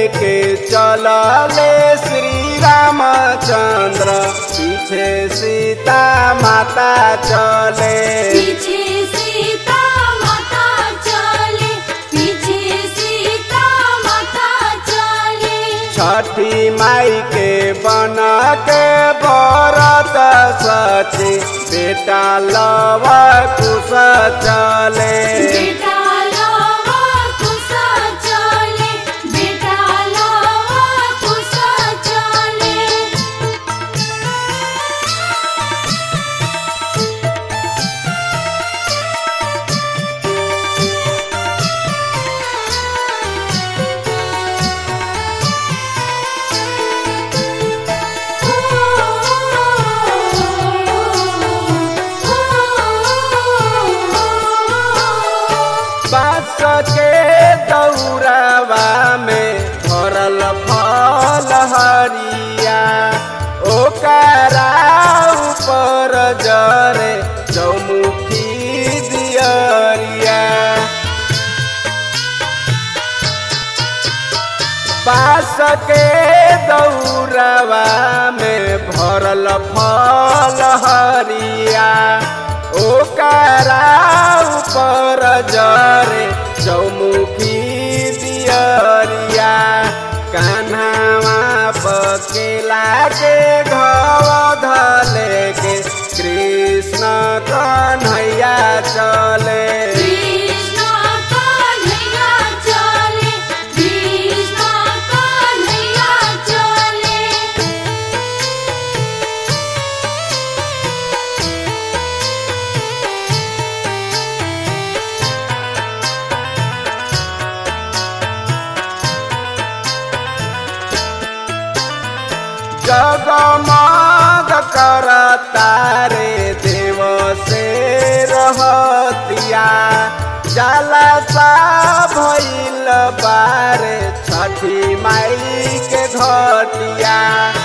लेके चलले श्री रामचंद्र पीछे सीता माता चले पीछे सीता माता चले पीछे सीता माता चले छठी माई के बन के बरत सची बेटा लव कुश चले बेटा लावा कुसा चले बेटा लावा कुसा चले बास के दौरावा में भरल फल हरिया ओकरा ऊपर जरे चौमुखी दियरिया बास के दौरावा में भरल फल हरिया ओकरा ऊपर जरे चौमुखी दियरिया कान्हावा बकेला के घव धले के कृष्ण कन्हैया चले कृष्ण कन्हैया चले कृष्ण कन्हैया चले जगमग कर तारे देव से रहतिया जाला सा भइल बारे छठी माई के घटिया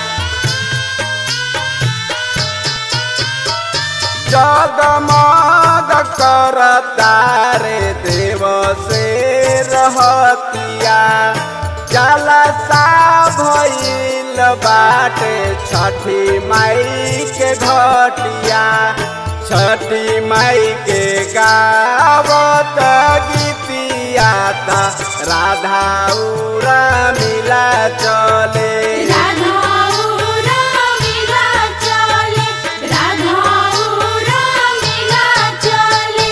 जगमग कर तारे देव से रहतिया जाला सा भइल बाटे छठी माई के घटिया छठी माई के गावत गीतिया ता राधा उरा मिला चले राधा उरा मिला चले राधा उरा मिला चले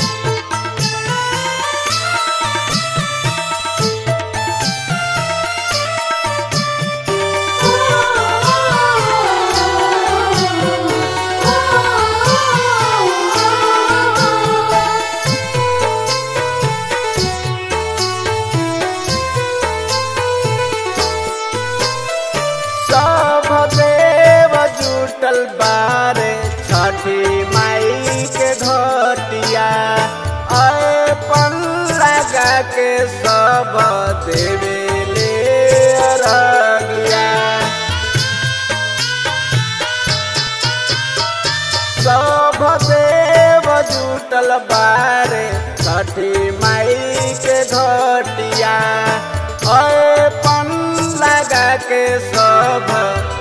सब देव जुटल बारे छठी माई के घटिया अपन लगा के सब देवे ले अरगिया सब देव जुटल बारे छठी माई के घटिया अपन लगा के सब